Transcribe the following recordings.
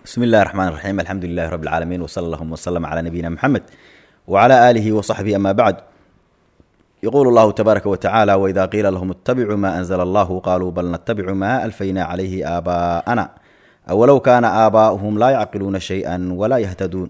بسم الله الرحمن الرحيم الحمد لله رب العالمين وصلى اللهم وسلم على نبينا محمد وعلى آله وصحبه أما بعد يقول الله تبارك وتعالى وإذا قيل لهم اتبعوا ما أنزل الله قالوا بل نتبع ما ألفينا عليه آباءنا أولو كان آباؤهم لا يعقلون شيئا ولا يهتدون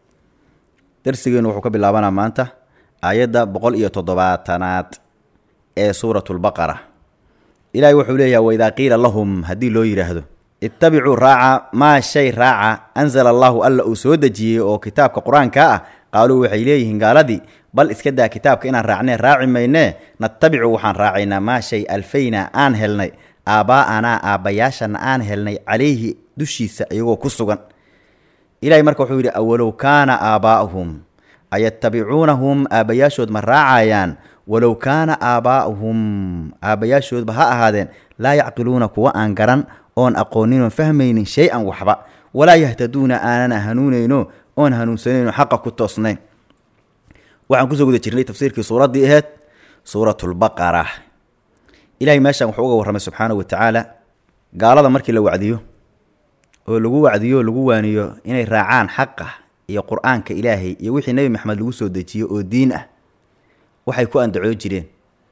درسigeen wuxuu ka bilaabanaa maanta aayadda boqol iyo toddobaatanaad ee suuratu lbaqara ilaahay wuxuu leeyahay waidaa qiila lahum haddii loo yidhaahdo ittabicuu raaca maa shay raaca anzala allaahu alla uu soo dejiyey oo kitaabka qur-aanka ah qaaluu waxay leeyihiin gaaladii bal iska daa kitaabka inaan raacnee raaci maynee natabicu waxaan raacaynaa maa shay alfayna aan helnay aabbaa'anaa aabbayaashana aan helnay calayhi dushiisa iyagoo ku sugan ilahay marka wuxuu yidhi awalow kaana aabaa'uhum ayattabicuunahum aabbayaashood ma raacayaan walow kaana aabaa'uhum aabbayaashoodba ha ahaadeen laa yacqiluuna kuwa aan garan oon aqoonin oon fahmaynin shay-an waxba walaa yahtaduuna aanana hanuunayno oon hanuunsanayno xaqa ku toosnayn waxaan kusoo guda jirnay tafsiirkii suuraddii aheyd suuratulbaqara ilahay meeshaan wuxuu uga warramay subxaanahu watacaala gaalada markii la wacdiyo oo lagu wacdiyo oo lagu waaniyo inay raacaan xaqa iyo qur-aanka ilaahay iyo wixii nebi maxamed lagu soo dejiyo oo diin ah waxay ku andacoo jireen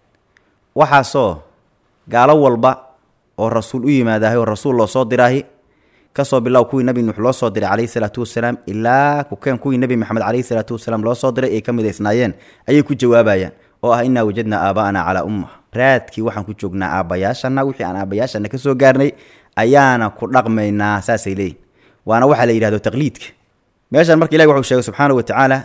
waxaasoo gaalo walba oo rasuul u yimaadahay oo rasuul loo soo diraahi kasoo bilow kuwii nebi nuux loo soo diray calayhi salaatu wasalaam ilaa kukeen kuwii nebi maxamed calayhi salaatu wasalaam loo soo diray ay ka midaysnaayeen ayay ku jawaabayaan oo ah innaa wajadnaa aaba'ana calaa umma raadkii waxaan ku joognaa aabbayaashana wixii aan aabbayaashana ka soo gaarnay ayaana ku dhaqmaynaa saasay leeyihin waana waxaa la yidhahdo taqliidka meeshaan marka ilahi wuxuu sheegay subxaana wa tacaala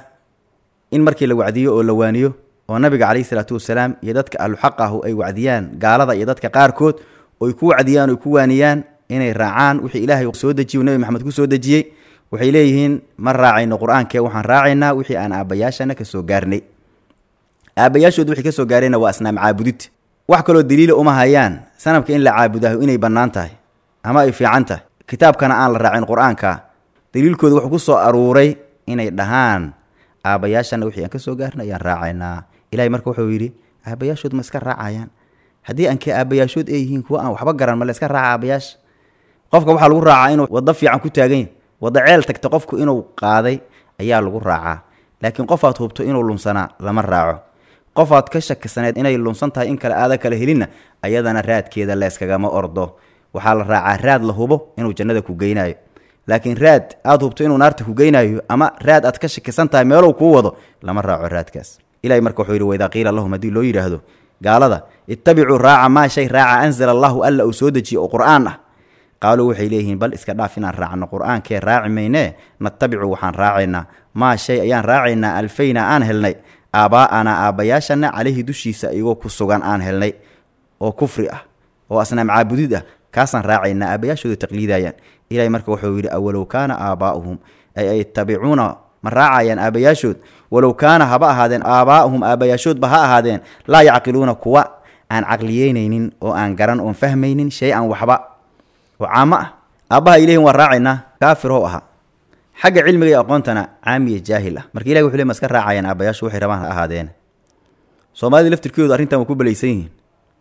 in markii la wacdiyo oo la waaniyo oo nabiga calayhi salaatu wasalaam iyo dadka ahluxaq ahu ay wacdiyaan gaalada iyo dadka qaarkood oy ku wacdiyaan oy ku waaniyaan inay raacaan wixii ilaahay soo dejiye nebi maxamed ku soo dejiyey waxay leeyihiin ma raacayno qur-aankee waxaan raacaynaa wixii aan aabbayaashana ka soo gaarnay aabbayaashood wixii ka soo gaarayna waa asnaam caabudid wax kaloo daliila uma hayaan sanamka in la caabudaho inay bannaan tahay ama ay fiican tahay kitaabkana aan la raacin qur-aanka daliilkooda wuxuu ku soo aruuray inay dhahaan aabbayaashana wixii aan ka soo gaarnay ayaan raacaynaa ilahay marka wuxuu yidhi aabbayaashood ma iska raacayaan haddii aankee aabbayaashood ay yihiin kuwa aan waxba garan ma la iska raaca aabbayaasha qofka waxaa lagu raacaa inuu waddo fiican ku taagan yahy waddo ceel tagta qofku inuu qaaday ayaa lagu raacaa laakiin qofaad hubto inuu lunsanaa lama raaco qofaad ka shakisaneed inay lunsan tahay in kale aada kala helinna ayadana raadkeeda leeskagama ordo waxaa la raacaa raad la hubo inuu jannada ku geynayo laakiin raad aad hubto inuu naarta ku geynayo ama raad aad ka shakisan tahay meelow kuu wado lama raaco raadkaas ilahay marka wuxuu yidhi waidaa qiila lahum haddii loo yidhaahdo gaalada ittabicuu raaca maa shay raaca anzala allaahu alla uu soo dejiye oo qur-aan ah qaaluu waxay leeyihiin bal iska dhaaf inaan raacno qur-aankee raaci maynee natabicu waxaan raacaynaa maa shay ayaan raacaynaa alfayna aan helnay aabbaa'anaa aabbayaashana calayhi dushiisa iyagoo ku sugan aan helnay oo kufri ah oo asnaam caabudid ah kaasaan raacaynaa aabbayaashooda taqliidayaan ilahay marka wuxuu yidhi awalow kaana aabbaa'uhum ay yattabicuuna ma raacayaan aabbayaashood walow kaana haba ahaadeen aabbaa'uhum aabbayaashoodba ha ahaadeen laa yacqiluuna kuwa aan caqliyeynaynin oo aan garan oon fahmaynin shay an waxba oo caamo ah aabbaha ilehin waan raacaynaa kaafir how ahaa xagga cilmiga iyo aqoontana caamiya jaahil ah marka ilahi wuxu le ma iska raacayaan aabbayaashu waxay rabaan ha ahaadeen soomaalida laftirkoodu arrintan waa ku belaysan yihiin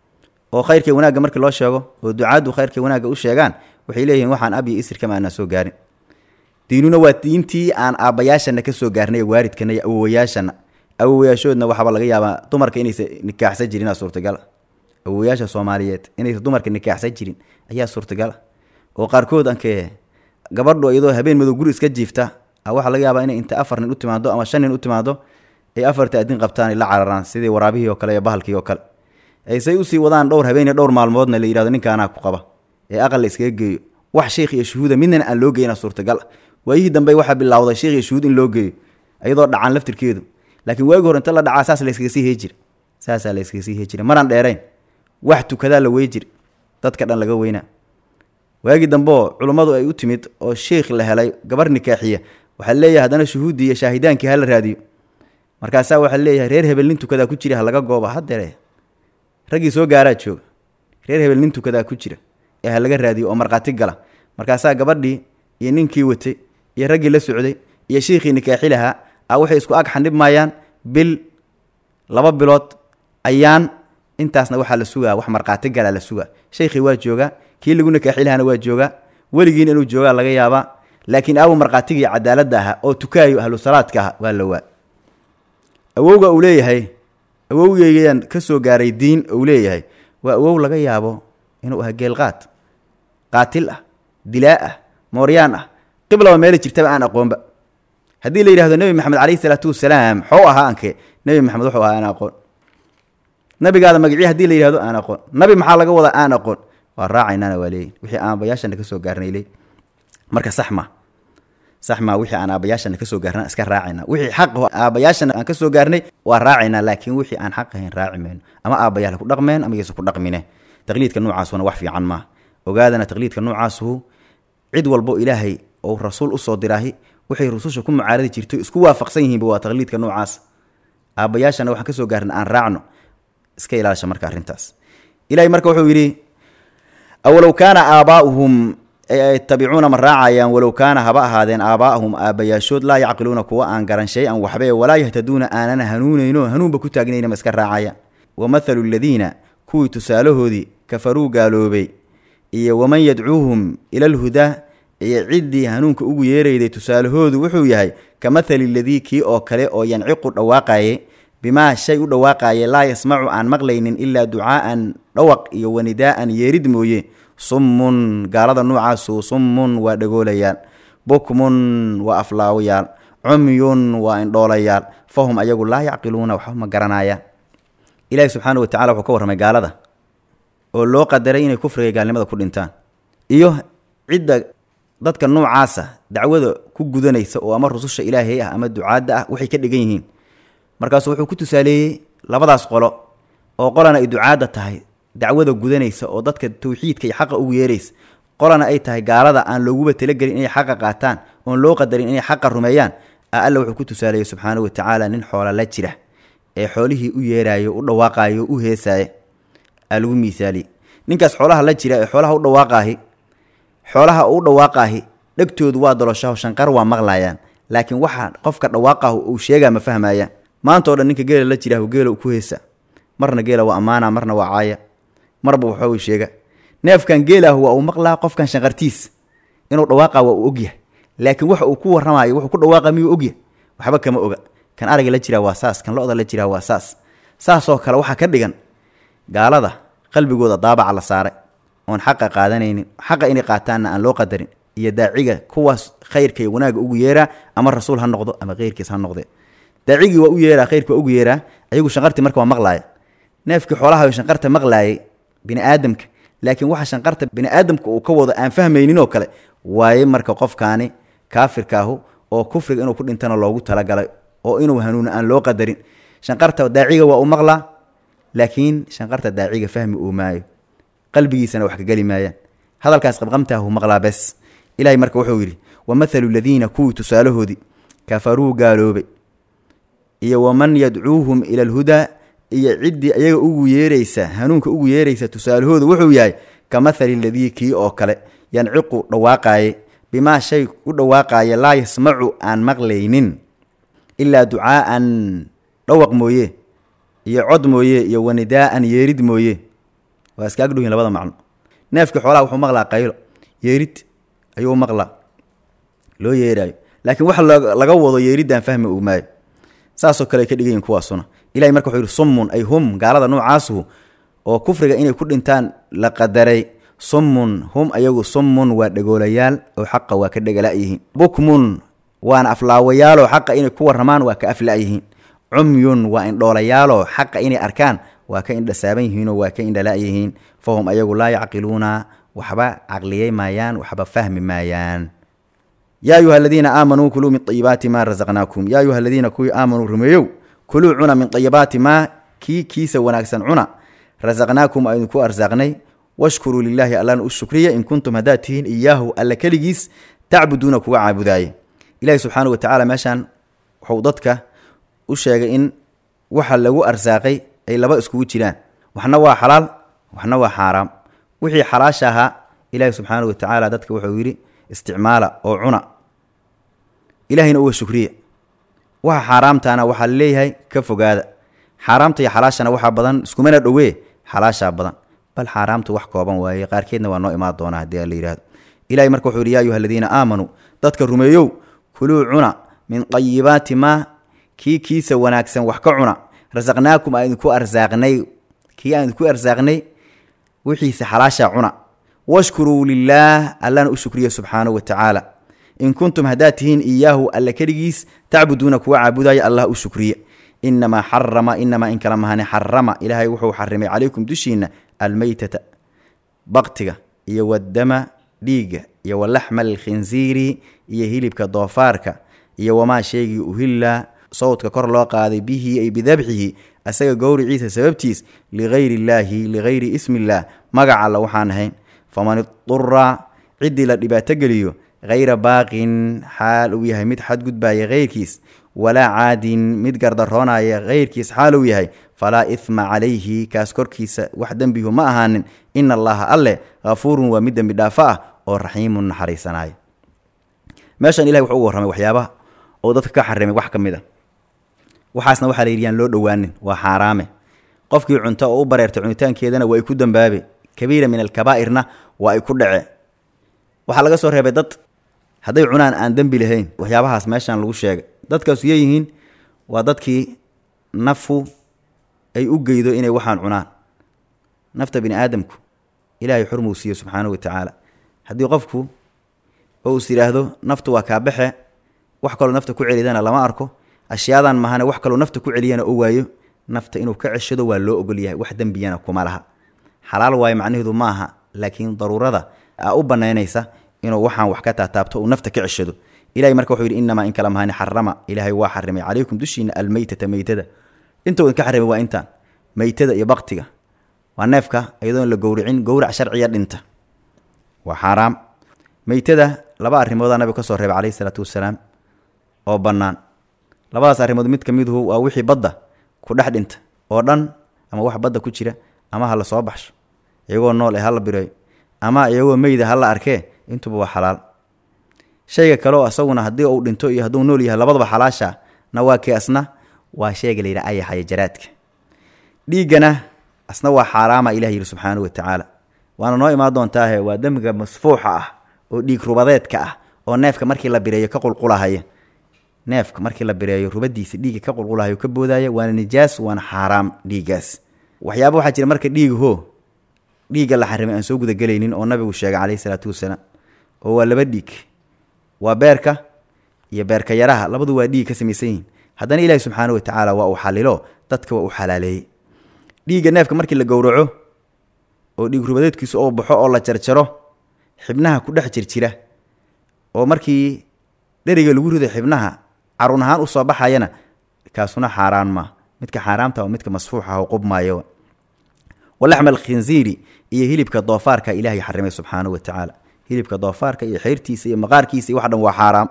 oo khayrkii wanaagga markii loo sheego oo ducaaddu khayrkii wanaagga u sheegaan waxay leeyihiin waxaan ab iyo isirkama aanaan soo gaarin diinuna waa diintii aan aabbayaashana ka soo gaarnay waaridkana iyo awowayaashana awowayaashoodna waxaaba laga yaabaa dumarka inaysa nikaaxsan jirin aa suurtagala awowayaasha soomaaliyeed inaysa dumarka nikaaxsan jirin ayaa suurtagala oo qaarkood ankee gabadhu iyadoo habeen madow guri iska jiifta waxaa laga yaabaa inay inta afar nin u timaado ama shan nin u timaado ay afarta adin qabtaan ay la cararaan sidii waraabihii oo kale iyo bahalkii oo kale aysay usii wadaan dhowr habeen iyo dhowr maalmoodna la yihahdo ninkaanaa ku qaba ee aqal la iskaga geeyo wax sheikh iyo shuhuuda midnana aan loo geyna suurtagal waayihii dambe waxaa bilowday sheikh iyo shuhuud in loo geeyo iyadoo dhacaan laftirkeedu laakiin waagi hor inta la dhacaa saas layskaga sii hee jira saasaa la yskaga sii hee jira maraan dheerayn wax tukadaa la wey jira dadka dhan laga weynaa waagii dambeoo culummadu ay u timid oo sheikh la helay gabar nikaaxiya waxaa leeyahay haddana shuhuuddii iyo shaahidaankii hala raadiyo markaasaa waxaa leeyahay reer hebel nin tukadaa ku jira ha laga gooba hadeere raggii soo gaaraa jooga reer hebel nin tukadaa ku jira ee ha laga raadiyo oo markhaati gala markaasaa gabadhii iyo ninkii watay iyo raggii la socday iyo shiikhii nikaaxi lahaa a waxay isku ag xandhib maayaan bil laba bilood ayaan intaasna waxaa la sugaa wax markhaati galaa la sugaa shaykhii waa joogaa kii lagu nikaaxi lahaana waa joogaa weligiina inuu joogaa laga yaabaa laakiin aawo markhaatigii cadaaladda ahaa oo tukaayo ahlu salaadka aha waa la waa awowga uu leeyahay awowgeygayaan ka soo gaaray diin uu leeyahay waa awow laga yaabo inuu aha geelqaad qaatil ah dilaa ah mooryaan ah qiblaba meeli jirtaba aan aqoonba haddii la yidhahdo nebi maxamed calayhi salaatu wasalaam xoo ahaa anke nebi maxamed wuxuu ahaa aan aqoon nabigaada magacii hadii la yihahdo aan aqoon nabi maxaa laga wadaa aan aqoon waa raacaynana waa leeyihin wixii aan aabbayaashana ka soo gaarnay leey marka sax ma sax ma wixii aan aabbayaashana ka soo gaarna iska raacayna wixii xaqaho aabbayaashana aan ka soo gaarnay waa raacaynaa laakiin wixii aan xaq ahayn raaci mayno ama aabbayaal ha ku dhaqmeen ama yaysa ku dhaqmine taqliidka noocaasuna wax fiican maaha ogaadana taqliidka noocaasuhu cid walbo ilaahay ou rasuul usoo diraahi waxay rususha ku mucaaradi jirto isku waafaqsan yihiinba waa taqliidka noocaas aabbayaashana waxaan ka soo gaarna aan raacno iska ilaasha marka arrintaas ilahay marka wuxuu yidhi awalow kaana aabaa'uhum ytabicuuna ma raacayaan walow kaana haba ahaadeen aabaa'ahum aabbayaashood laa yacqiluuna kuwa aan garan shay-an waxbe walaa yahtaduuna aanan hanuunayno hanuunba ku taagnayna ma iska raacayaan wa mathalu ladiina kuwii tusaalahoodii kafaruu gaaloobay iyo waman yadcuuhum ila alhudaa iyo ciddii hanuunka ugu yeerayday tusaalahoodu wuxuu yahay ka mathali ladii kii oo kale oo yanciqu dhawaaqaye bimaa shay u dhawaaqaye laa yasmacu aan maqlaynin ilaa ducaa'an dhawaq iyo wanidaa'an yeerid mooye summun gaalada noocaasu summun waa dhagoolayaan bukmun waa aflaawayaal cumyun waa indhoolayaal fahum ayagu laa yacqiluuna waxba ma garanayaan ilaahi subxaana watacala wuxuu ka warramay gaalada oo loo qadaray inay kufriga gaalnimada ku dhintaan iyo cidda dadka noocaasa dacwada ku gudanaysa oo ama rususha ilaahay ah ama ducaadda ah waxay ka dhigan yihiin markaasuu wuxuu ku tusaaleeyey labadaas qolo oo qolana ay ducaadda tahay dacwada gudanaysa oo dadka tawxiidka iyo xaqa ugu yeeraysa qolana ay tahay gaalada aan looguba talagelin inay xaqa qaataan oon loo qadarin inay xaqa rumeeyaan a alla wuxuu ku tusaaleeyey subxaanahu watacaala nin xoola la jira ee xoolihii u yeeraayo u dhawaaqaayo u heesaaya aa lagu miisaaliyey ninkaas xoolaha la jira ee xoolaha u dhawaaqaahi xoolaha u dhawaaqaahi dhegtoodu waa doloshaho shanqar waa maqlayaan laakiin waxa qofka dhawaaqahu uu sheegaa ma fahmayaan maanta o dhan ninka geela la jiraahu geela ku heesa marna geela waa ammaana marna waa caaya marba waxuu sheega neefkan geelaahu waa uu maqlaa qofkan shanqartiis inuu dhawaaqa waa uu ogyahay laakiin waxa uu ku warramayo wuxuu ku dhawaaqa miyuu ogyahay waxba kama oga kan ariga la jiraa waa saas kan lo-da la jiraa waa saas saasoo kale waxaa ka dhigan gaalada qalbigooda daabaca la saaray oon xaqa qaadanaynin xaqa inay qaataanna aan loo qadarin iyo daaciga kuwaas khayrka iyo wanaagga ugu yeeraa ama rasuul ha noqdo ama keyrkiis ha noqde daacigii waa u yeeraa khayrka waa ugu yeeraa ayagu shanqartii marka waa maqlaaya neefkii xoolaha shanqarta maqlaayay bini aadamka laakiin waxa shanqarta bini aadamka uu ka wado aan fahmaynin oo kale waaye marka qofkaani kaafirkaahu oo kufriga inuu ku dhintana loogu talagalay oo inuu hanuuno aan loo qadarin shanqarta daaciga waa u maqlaa laakiin shanqarta daaciga fahmi uu maayo qalbigiisana wax ka geli maayaan hadalkaas qabqamtaahu maqlaa bes ilahay marka wuxuu yidhi wa mathalu ladiina kuwii tusaalahoodii kafaruu gaaloobay iyo waman yadcuuhum ila alhudaa iyo ciddii ayaga ugu yeeraysa hanuunka ugu yeeraysa tusaalahooda wuxuu yahay ka mathali ladii kii oo kale yanciqu dhawaaqaaye bimaa shay u dhawaaqaaye laa yasmacu aan maqlaynin ilaa ducaa'an dhawaq mooye iyo cod mooye iyo wanidaa'an yeerid mooye waa iska agdhowihin labada macno neefkii xoolaha wuxuu maqlaa qaylo yeerid ayuu maqlaa loo yeeraayo laakiin waxa laga wado yeeriddaan fahmi uu maayo saasoo kale ay ka dhigayiin kuwaasuna ilahay marka wuxuu yihi summun ay hum gaalada noocaasuhu oo kufriga inay ku dhintaan la qadaray summun hum ayagu summun waa dhegoolayaal oo xaqa waa ka dhegala-yihiin bukmun waana aflaawayaaloo xaqa inay ku warramaan waa ka afla-yihiin cumyun waa indhoolayaalo xaqa inay arkaan waa ka indhasaaban yihiinoo waa ka indhala-yihiin fahum ayagu laa yacqiluuna waxba caqliyey maayaan waxba fahmi maayaan yaa ayuha aladiina aamanuu kuluu min ayibaati maa rasaqnaakum yaa ayuha aladiina kuwii aamanuu rumeeyow kuluu cuna min ayibaati maa kii kiisa wanaagsan cuna rasaqnaakum aa idinku arsaaqnay washkuruu lilaahi allana u shukriya in kuntum haddaad tihiin iyaahu alla keligiis tacbuduuna kuga caabudaaye ilaahi subxaana watacaala meeshaan wuxuu dadka u sheegay in waxa lagu arsaaqay ay laba iskugu jiraan waxna waa xalaal waxna waa xaaraam wixii xalaasha ahaa ilaahi subxaana watacaala dadka wuxuu yidhi isticmaala oo cuna ilaahayna uga shukriya waxa xaaraamtaana waxaa laleeyahay ka fogaada xaaraamta iyo xalaashana waxaa badan iskumana dhowee xalaashaa badan bal xaaraamtu wax kooban waaye qaarkeedna waa noo imaan doonaa haddii la yihahdo ilahay marka wuxuu yidhi ya ayuha aladiina aamanuu dadka rumeeyow kuluu cuna min qayibaati maa kii kiisa wanaagsan wax ka cuna rasaqnaakum aan idinku arsaaqnay kii aan idinku arsaaqnay wixiisa xalaashaa cuna washkuruu lilaah allana u shukriya subxaanahu wa tacaala in kuntum haddaad tihiin iyaahu alla keligiis tacbuduuna kuwa caabudaya allah u shukriya inamaa xarama inamaa in kala mahane xarama ilaahay wuxuu xarimay calaykum dushiina almeytata baktiga iyo wadama dhiigga iyo walaxma alkhinsiiri iyo hilibka doofaarka iyo wamaa shaygii uhilla sawdka kor loo qaaday bihi ay bidabxihi asaga gowriciisa sababtiis ligayri illaahi ligayri ismi illaah magaca alla waxaan ahayn faman idura ciddii la dhibaato geliyo hayra baaqin xaal uu yahay mid xadgudbaya heyrkiis walaa caadin mid gardaroonaya heyrkiis xaal uu yahay falaa ihma calayhi kaas korkiisa wax dembihu ma ahaanin ina allaha alle hafuurun waa mid dembi dhaafo ah oo raxiimun naxariisanaayo meeshan ilahi wuxuu ugu warramay waxyaabaha oo dadka ka xarimay wax ka mid a waxaasna waxaa la yidhi yaan loo dhowaanin waa xaaraame qofkii cunto oo u bareertay cunitaankeedana waa ay ku dambaabe kabiira min alkabaa'irna waa ay ku dhace waxaa laga soo reebay dad hadday cunaan aan dembi lahayn waxyaabahaas meeshaan lagu sheegay dadkaasu yeeyihiin waa dadkii nafu ay u geydo inay waxaan cunaan nafta bini aadamku ilaahay xurmuu siiye subxaanahu wa tacaala haddii qofku oo is yidhaahdo naftu waa kaabaxe wax kaloo nafta ku celidana lama arko ashyaadan mahane wax kaloo nafta ku celiyana oo waayo nafta inuu ka ceshado waa loo ogol yahay wax dembiyana kuma laha xalaal waayo macnaheedu ma aha laakiin daruurada aa u banaynaysa inuu waxaan wax ka taataabto uu nafta ka ceshado ilahay marka wuxuu yidhi inamaa in kala mahani xarama ilaahay waa xarimay calaykum dushiina almeytata meytada inta idinka xarimay waa intaan meytada iyo baktiga waa neefka iyadoon la gowricin gowrac sharciya dhinta waa xaaraam meytada laba arrimoodaa nabigu ka soo reebay calayhi isalaatu wasalaam oo bannaan labadaas arrimood mid ka miduhu waa wixii badda ku dhex dhinta oo dhan ama wax badda ku jira ama ha la soo baxsho iyagoo nool ee hala bireeyo ama iyagoo meyda ha la arkee intuba waa xalaal shayga kaleoo asaguna haddii uu dhinto iyo hadduu nool yahay labadaba xalaasha na waa kee asna waa shayga la yidhaha ayaxaya jaraadka dhiiggana asna waa xaaraama ilah yidhi subxaanahu wa tacaala waana noo imaan doontaahe waa dembiga masfuuxa ah oo dhiig rubadeedka ah oo neefka markii la bireeyo ka qulqulahaya neefka markii la bireeyo rubadiisa dhiigga ka qulqulahayo ka boodaya waana nijaas waana xaaraam dhiiggaas waxyaaba waxaa jira marka dhiig ho dhiigga la xarimay aan soo gudagelaynin oo nabigu sheegay calayhi salaatu wasalaam oo waa laba dhiig waa beerka iyo beerka yaraha labadu waa dhiig ka samaysan yihiin haddana ilaahi subxaanahu wa tacaala waa uu xalilo dadka waa uu xalaaleeyey dhiigga neefka markii la gowraco oo dhiig rubadeedkiisu oo baxo oo la jarjaro xibnaha ku dhex jirjira oo markii dheriga lagu rido xibnaha carun ahaan usoo baxayana kaasuna xaaraan maa midka xaaraamta waa midka masfuuxa oo qubmaayo walaxma alkhinziiri iyo hilibka doofaarka ilaahay xarimay subxaanahu wa tacaala hilibka doofaarka iyo xeyrtiisa iyo maqaarkiisa iyo wax dhan waa xaaraam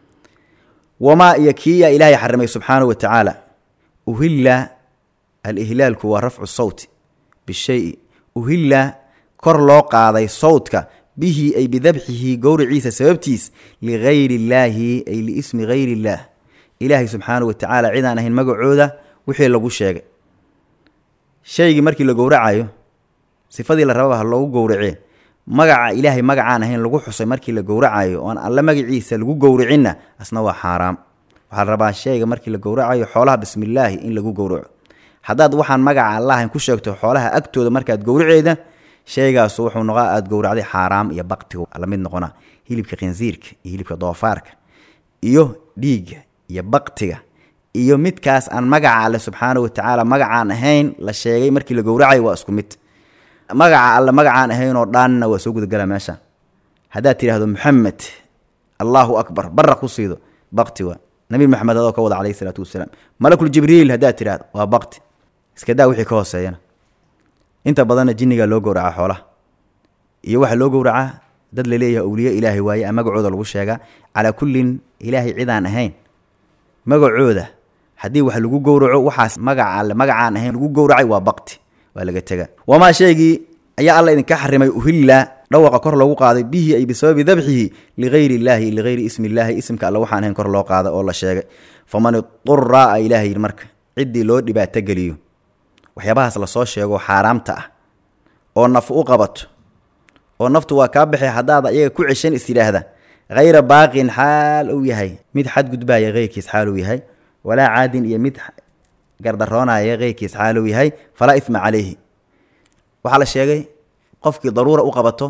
wamaa iyo kiiyaa ilaahay xarimay subxaanahu wa tacaala uhilla alihlaalku waa rafcu sawti bishayi uhilla kor loo qaaday sawdka bihi ay bidabxihi gowriciisa sababtiis ligayri illaahi ay liismi gayri illaah ilaahay subxaanahu wa tacaala cidaan ahayn magacooda wixii lagu sheegay shaygii markii la gowracayo sifadii la rababa ha loogu gowracee magaca ilaahay magacaan ahayn lagu xusay markii la gowracayo oon alle magaciisa lagu gowricinna asna waa xaaraam waxaa la rabaa shayga markii la gowracayo xoolaha bismillaahi in lagu gowraco haddaad waxaan magaca allahayn ku sheegto xoolaha agtooda markaad gowraceeda shaygaasu wuxuu noqo aada gowracday xaaraam iyo baktigu la mid noqona hilibka khinsiirka iyo hilibka doofaarka iyo dhiigga iyo baktiga iyo midkaas aan magaca alle subxaanahu watacaala magacaan ahayn la sheegay markii la gowracayo waa isku mid magaca alle magacaan ahayn oo dhaanna waa soo gudagala meesha haddaad tidhaahdo maxamed allahu akbar bara ku siido bakti waa nabi maxamed adoo ka wada calayhi salaatu wasalaam malakul jibriil haddaad tidhahdo waa bakti iska daa wixii ka hooseeyana inta badanna jinnigaa loo gowracaa xoolaha iyo waxaa loo gowracaa dad laleeyahay awliye ilaahay waaye a magacooda lagu sheegaa calaa kullin ilaahay cidaan ahayn magacooda haddii wax lagu gowraco waxaas magaca alle magacaan ahayn lagu gowracay waa bakti waa laga tegaa wamaa shaygii ayaa alla idinka xarimay uhilla dhawaqa kor loogu qaaday bihi ay bisababi dabxihi ligayri illaahi ligayri ismi illaahi isimka alle waxaan ahayn kor loo qaada oo la sheegay faman idura a ilahay yidhi marka ciddii loo dhibaato geliyo waxyaabahaas lasoo sheego xaaraamta ah oo naf u qabato oo naftu waa kaa baxay haddaad iyaga ku ceshan is yidhaahda hayra baaqin xaal uu yahay mid xadgudbaaya heyrkiis xaal uu yahay walaa caadin iyo mid gardaroonaya heyrkiis xaal uu yahay falaa isma calayhi waxaa la sheegay qofkii daruura u qabato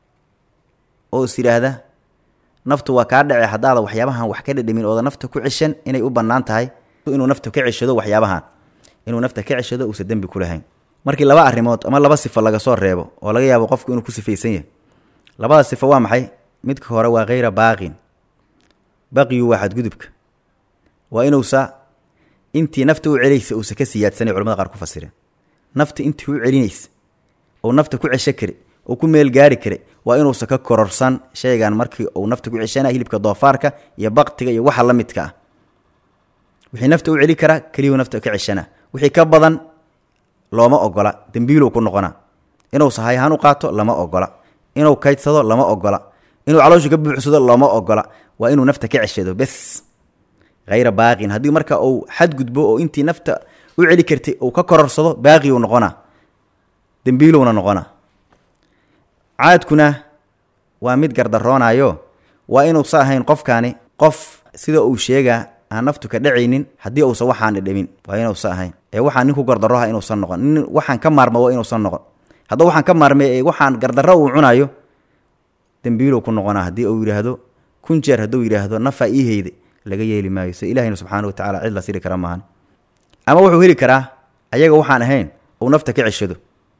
oo is yidhaahda naftu waa kaa dhace haddaada waxyaabahan wax ka dhedhemin ooda nafta ku ceshan inay u bannaan tahay inuu nafta ka ceshado waxyaabahan inuu nafta ka ceshado uusa dembi ku lahayn markii laba arrimood ama laba sifo laga soo reebo oo laga yaabo qofku inuu ku sifaysan yahay labada sifo waa maxay midka hore waa khayra baaqin baqiyu waa xadgudubka waa inuusa intii nafta u celaysa uusa ka siyaadsanay culamada qaar ku fasireen nafta intii u celinaysa oo nafta ku cesho kare oo ku meel gaari kare waa inuusa ka kororsan shaygan markii uu nafta ku ceshana hilibka doofaarka iyo baktiga iyo waxa la midka ah wixii nafta u celi karaa keliyuu nafta ka ceshana wixii ka badan looma ogola dembiiluu ku noqona inuu sahay ahaan u qaato lama ogola inuu kaydsado lama ogola inuu calooshu ka buuxsado looma ogola waa inuu nafta ka ceshado bes hayra baaqin haddii marka uu xadgudbo oo intii nafta u celi kartay uu ka kororsado baaqiuu noqona dembiiluuna noqona caadkuna waa mid gardaroonayo waa inuusa ahayn qofkaani qof sida uu sheegaa aan naftu ka dhacaynin haddii uusan waxaan dhedhemin waa inuusa ahayn ee waxaan nin ku gardaroha inuusan noqon nin waxaan ka maarma waa inuusan noqon haddaba waxaan ka maarmay ee waxaan gardarro uu cunayo dembiiluu ku noqonaa haddii uu yidhaahdo kun jeer hadduu yidhaahdo nafaa ii heyda laga yeeli maayo se ilahayna subxaana watacala cid la siri kara maahan ama wuxuu heli karaa ayaga waxaan ahayn uu nafta ka ceshado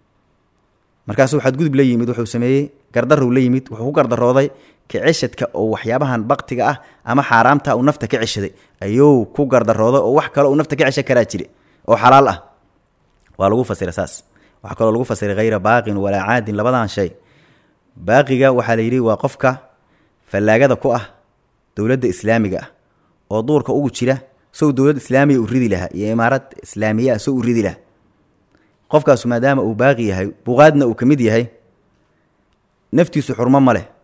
markaasuu xadgudub la yimid wuxuu sameeyey gardaruu la yimid wuxuu ku gardarooday kaceshadka oo waxyaabahan baktiga ah ama xaaraamta uu nafta ka ceshaday ayuu ku gardarooday oo wax kale uu nafta ka ceshan karaa jire oo xalaal ah waa lagu fasira saas waxaa kaloo lagu fasiray hayra baaqin walaa caadin labadan shay baaqiga waxaa la yidhi waa qofka fallaagada ku ah dowladda islaamiga ah oo duurka ugu jira sow dowlad islaamiya u ridi lahaa iyo imaarad islaamiya ah sow u ridi lahaa qofkaasu maadaama uu baaqi yahay buqaadna uu ka mid yahay naftiisu xurmo ma leh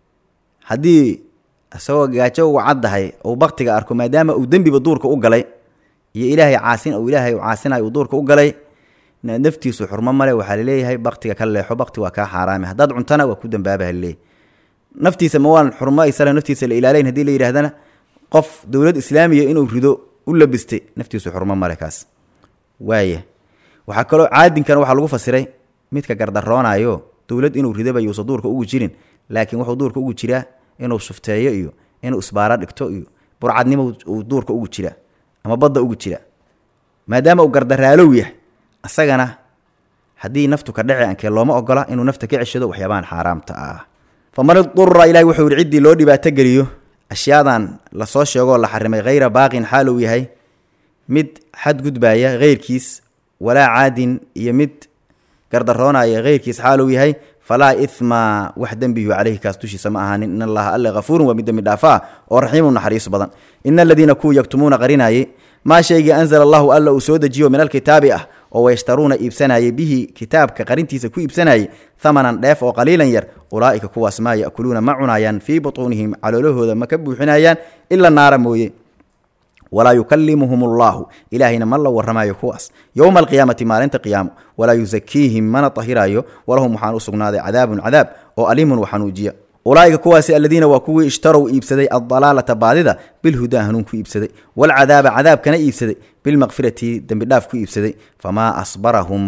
haddii isagoo gaajo uga caddahay uu baktiga arko maadaama uu dembiba duurka u galay iyo ilaahay caasin uu ilaahay caasinayo uu duurka u galay naftiisu xurmo male waxaa laleeyahay baktiga ka leexo bakti waa kaa xaaraame haddaad cuntana waa ku dambaaba halaleeyahy naftiisa ma waan xurmo aysale naftiisa la ilaalayn hadii la yidhahdana qof dowlad islaamiya inuu rido u labistay naftiisu xurmo male kaas waaya waxaa kaloo caadinkana waxaa lagu fasiray midka gardaroonayo dowlad inuu ridoba yuusa duurka ugu jirin laakiin wuxuu duurka ugu jiraa inuu shufteeyo iyo inuu isbaaro dhigto iyo burcadnimo uu duurka ugu jira ama badda ugu jira maadaama uu gardaraalow yahay asagana haddii naftu ka dhace ankee looma ogola inuu nafta ka ceshado waxyaabahan xaaraamta ah faman idura ilahi wuxuu yihi ciddii loo dhibaato geliyo ashyaadan lasoo sheegoo la xarimay hayra baaqin xaal uu yahay mid xadgudbaaya heyrkiis walaa caadin iyo mid gardaroonaya heyrkiis xaal uu yahay falaa ima wax dembihu caleyhi kaas dushiisa ma ahaanin in allaha alle hafuurun waa mid dembi dhaafa ah oo raxiimun naxariis badan ina aladiina kuwa yaktumuuna qarinayey maa shaygii anzala allahu alla uu soo dejiyo min alkitaabi ah oo wayashtaruuna iibsanayay bihi kitaabka qarintiisa ku iibsanayay hamanan dheef oo qaliilan yar ulaa'ika kuwaas maa ya'kuluuna ma cunayaan fii butuunihim caloolahooda ma ka buuxinayaan ila naara mooye walaa yukalimuhum allaahu ilaahayna ma la warramayo kuwaas yowma alqiyaamati maalinta qiyaamo walaa yusakiihim mana tahirayo walahum waxaan u sugnaaday cadaabun cadaab oo aliimun waxanuujiya ulaa'ika kuwaasi aladiina waa kuwii ishtarow iibsaday addalaalata baadida bilhudaa hanuun ku iibsaday walcadaaba cadaabkana iibsaday bilmaqfirati dembidhaaf ku iibsaday famaa asbarahum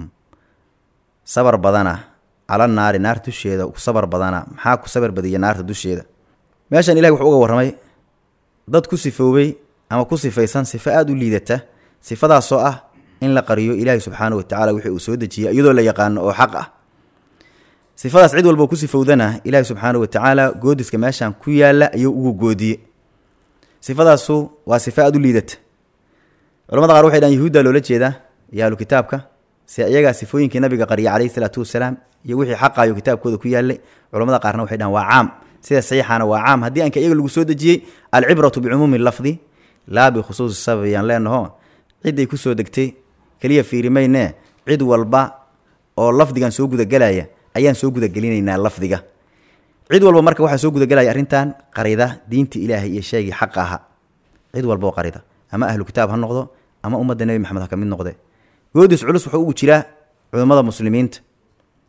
sabar badana cala naari naarta dusheeda ku sabar badana maxaa ku sabar badiya naarta dusheeda meeshan ilahi wuxuu uga warramay dad ku sifoobay ama ku sifaysan sifo aada u liidata sifadaasoo ah in la qariyo ilaahi subxaana watacala wixii uu soo dejiyay iyadoo la yaqaano oo xaq ah sifadaas cid walba ku sifowdana ilaahi subxaana watacaala goodiska meeshan ku yaala ayuu ugu goodiye sifadaasu waa sifo aada u liidata culamada qaar waxay dhahan yahuudda loola jeedaa iyo ahlu kitaabka si iyagaa sifooyinkii nabiga qariya calayhi salaatu wasalaam iyo wixii xaqayo kitaabkooda ku yaalay culamada qaarna waxay dhahan waa caam sida saxiixana waa caam haddii anka iyaga lagu soo dejiyey alcibratu bicumuumi lafdi laa bikhusuusi sababi yaan leenaho ciday kusoo degtay keliya fiirimayne cid walba oo lafdigan soo gudagelaya ayaan soo gudagelinaynaa lafdiga cid walba marka waxaa soo gudagelaya arrintan qarida diinta ilaahay iyo sheegii xaqa aha cid walba oo qarida ama ahlu kitaab ha noqdo ama ummadda nebi maxamed ha ka mid noqde goodis culus wuxuu ugu jiraa culimmada muslimiinta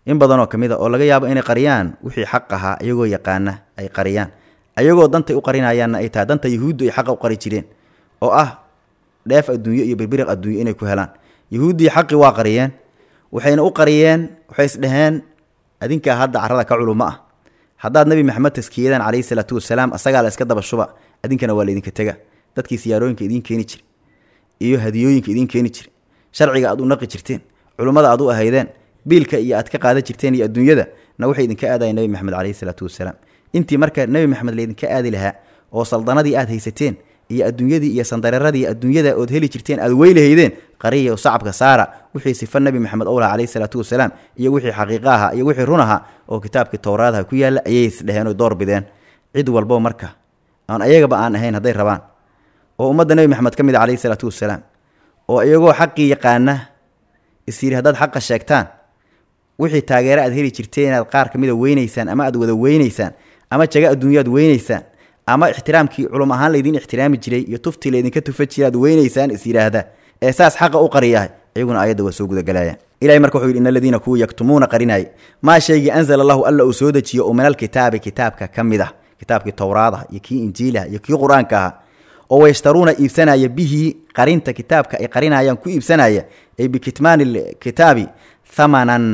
in badanoo ka mid a oo laga yaabo inay qariyaan wixii xaq ahaa iyagoo yaqaana ay qariyaan ayagoo dantay u qarinayaanna ay tahay danta yahuuddu ay xaqa u qari jireen oo ah dheef adduunyo iyo birbiriq adduunyo inay ku helaan yahuuddii xaqii waa qariyeen waxayna u qariyeen waxay isdhaheen adinkaa hadda carrada ka culumo ah haddaad nebi maxamed taskiyadaan calayhi salaatu wasalaam asagaa la iska daba shuba adinkana waa laydinka tega dadkii siyaarooyinka idiin keeni jire iyo hadiyooyinka idiin keeni jire sharciga aad u naqi jirteen culummada aad u ahaydeen biilka iyo aad ka qaadan jirteen iyo adduunyada na waxay idinka aadaya nebi maxamed calayhi salaatu wasalaam intii marka nebi maxamed laydinka aadi lahaa oo saldanadii aad haysateen iyo adduunyadii iyo sandareeradii adduunyada ood heli jirteen aad weylahaydeen qariya oo sacabka saara wixii sifa nebi maxamed owlaha calayhi salaatu wasalaam iyo wixii xaqiiqa ahaa iyo wixii run ahaa oo kitaabkii towraadaha ku yaalla ayay isdheheen oo door bideen cid walbo marka aan ayagaba aan ahayn hadday rabaan oo ummadda nebi maxamed ka mid a calayhi salaatu wasalaam oo iyagoo xaqii yaqaana is yidhi haddaad xaqa sheegtaan wixii taageere aad heli jirteen inaad qaar ka mida weynaysaan ama aad wada weynaysaan ama jaga adduunyo aad weynaysaan ama ixtiraamkii culum ahaan laydin ixtiraami jiray iyo tuftii laydinka tufa jiray aad weynaysaan is yidhaahda ee saas xaqa u qariyahay iyaguna ayadda waa soo gudagalayaan ilahay marka wuxuu yidhi in aladiina kuwa yaktumuuna qarinaayay maa shaygii anzala allahu alla uu soo dejiyo oo min alkitaabi kitaabka ka mid ah kitaabkii towraadaha iyo kii injiilaha iyo kii qur-aanka ahaa oo wayashtaruuna iibsanaya bihi qarinta kitaabka ay qarinayaan ku iibsanaya ay bikitmaani kitaabi thamanan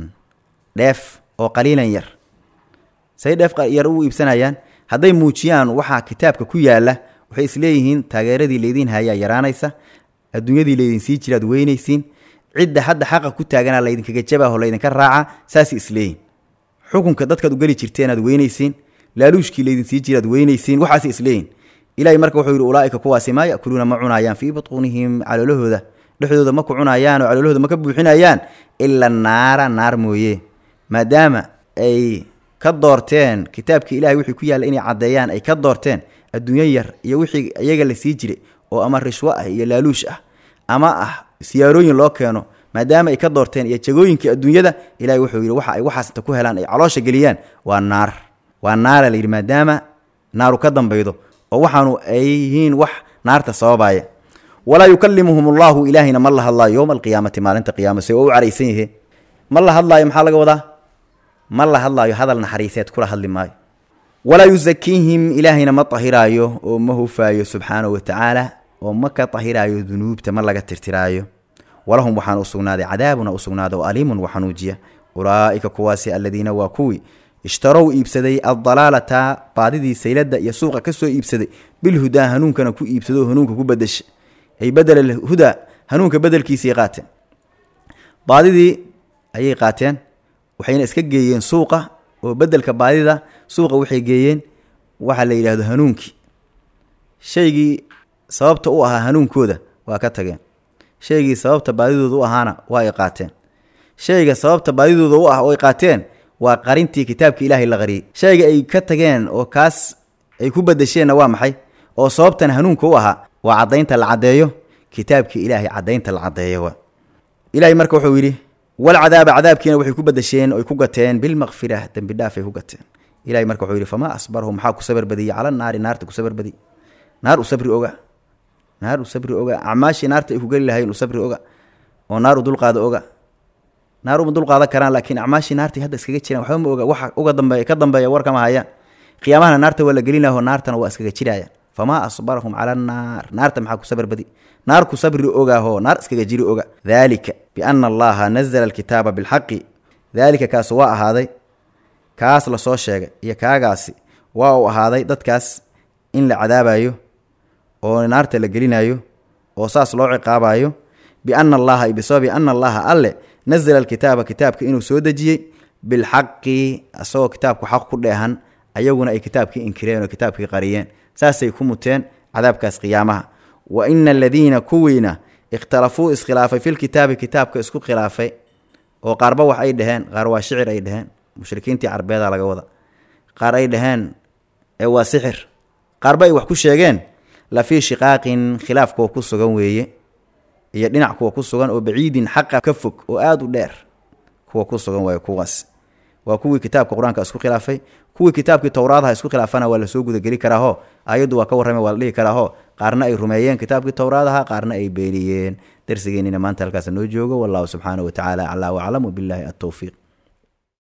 dheef oo qaliilan yar say dheef yar u iibsanayaan hadday muujiyaan waxaa kitaabka ku yaala waxay isleeyihiin taageeradii laydin hayaa yaraanaysa adduunyadii laydin sii jiraad weynaysiin cidda hadda xaqa ku taaganaa laydinkaga jabaaho laydinka raaca saasay isleeyihin xukunka dadkaad u geli jirteenaad weynaysiin laaluushkii laydin sii jiraad weynaysiin waxaasay isleeyihin ilahay marka wuxuu yidhi ulaaika kuwaasi maa yakuluuna ma cunayaan fii butuunihim caloolahooda dhexdooda ma ku cunayaan oo caloolahooda ma ka buuxinayaan ila naara naar mooye maadaama ay ka doorteen kitaabka ilahay wixii ku yaalla inay caddeeyaan ay ka doorteen adduunyo yar iyo wixii iyaga la sii jiray oo ama rishwo ah iyo laaluush ah ama ah siyaarooyin loo keeno maadaama ay ka doorteen iyo jagooyinkii adduunyada ilahay wuxuu yidhi waxa ay waxaasita ku helaan ay caloosha geliyaan waa naar waa naara layidhi maadaama naaru ka dambaydo oo waxaanu ay yihiin wax naarta sababaya walaa yukalimuhum allahu ilaahayna ma la hadlaayo yowma alqiyaamati maalinta qiyaama se oo u caraysan yahe ma la hadlaayo maxaa laga wadaa ma la hadlaayo hadal naxariiseed kula hadli maayo walaa yusakiihim ilaahayna ma tahiraayo oo ma hufaayo subxaanahu watacaala oo ma ka tahiraayo dunuubta ma laga tirtiraayo walahum waxaan u sugnaaday cadaabuna u sugnaaday oo aliimun waxanuujiya ulaa'ika kuwaasi aladiina waa kuwii ishtarow iibsaday addalaalata baadidii sayladda iyo suuqa ka soo iibsaday bilhudaa hanuunkana ku iibsado oo hanuunka ku bedesha ay bedel hudaa hanuunka bedelkiisii qaateen baadidii ayay qaateen waxayna iska geeyeen suuqa oo bedelka baadida suuqa waxay geeyeen waxaa la yidhaahdo hanuunkii shaygii sababta u ahaa hanuunkooda waa ka tageen shaygii sababta baadidooda u ahaana waa ay qaateen shayga sababta baadidooda u ah oo ay qaateen waa qarintii kitaabka ilaahay la qariyey shayga ay ka tageen oo kaas ay ku bedesheenna waa maxay oo sababtan hanuunka u ahaa waa caddaynta la caddeeyo kitaabkii ilaahay caddaynta la caddeeyo waa ilahay marka wuxuu yidhi walcadaaba cadaabkiina waxay ku bedesheen oy ku gateen bilmakfira dembi dhaafay ku gateen ilahay marka wuxuu yidhi famaa asbarhu maxaa ku sabar badiyey cala naari naarta ku sabar badiyey naar u sabri oga naar u sabri oga acmaashii naarta ay ku geli lahayen u sabri oga oo naar u dulqaada oga naar uma dulqaadan karaan laakiin acmaashii naartay hadda iskaga jiraan waxba ma oga waxa uga dambeeya ka dambeeya war kama hayaan qiyaamahana naarta waa la gelinaho naartana waa iskaga jirayaan famaa asbarahum cala annaar naarta maxaa ku sabar badi naar ku sabri ogaahoo naar iskaga jiri oga daalika biana allaha nazala alkitaaba bilxaqi daalika kaas waa ahaaday kaas lasoo sheegay iyo kaagaasi waa uu ahaaday dadkaas in la cadaabayo oo naarta la gelinayo oo saas loo ciqaabayo biana allaha bisababi ana allaha alle nazala alkitaaba kitaabka inuu soo dejiyey bilxaqi isagoo kitaabku xaq ku dheehan ayaguna ay kitaabkii inkireen oo kitaabkii qariyeen saasay ku muteen cadaabkaas qiyaamaha wa ina aladiina kuwiina ikhtalafuu iskhilaafay filkitaabi kitaabka isku khilaafay oo qaarba wax ay dhaheen qaar waa shicir ay dhaheen mushrikiintii carbeeda laga wada qaar ay dhaheen ee waa sixir qaarba ay wax ku sheegeen la fii shiqaaqin khilaaf kuwa ku sugan weeye iyo dhinac kuwa ku sugan oo baciidin xaqa ka fog oo aada u dheer kuwa ku sugan waayo kuwaas waa kuwii kitaabka qur-aanka isku khilaafay kuwii kitaabkii towraadaha isku khilaafana waa lasoo gudageli karaaho ayaddu waa ka warramay waa la dhihi karaaho qaarna ay rumeeyeen kitaabkii towraadaha qaarna ay beeniyeen darsigeenina maanta halkaas noo joogo wallahu subxaanahu watacaala aclaa waclam wabilaahi altowfiiq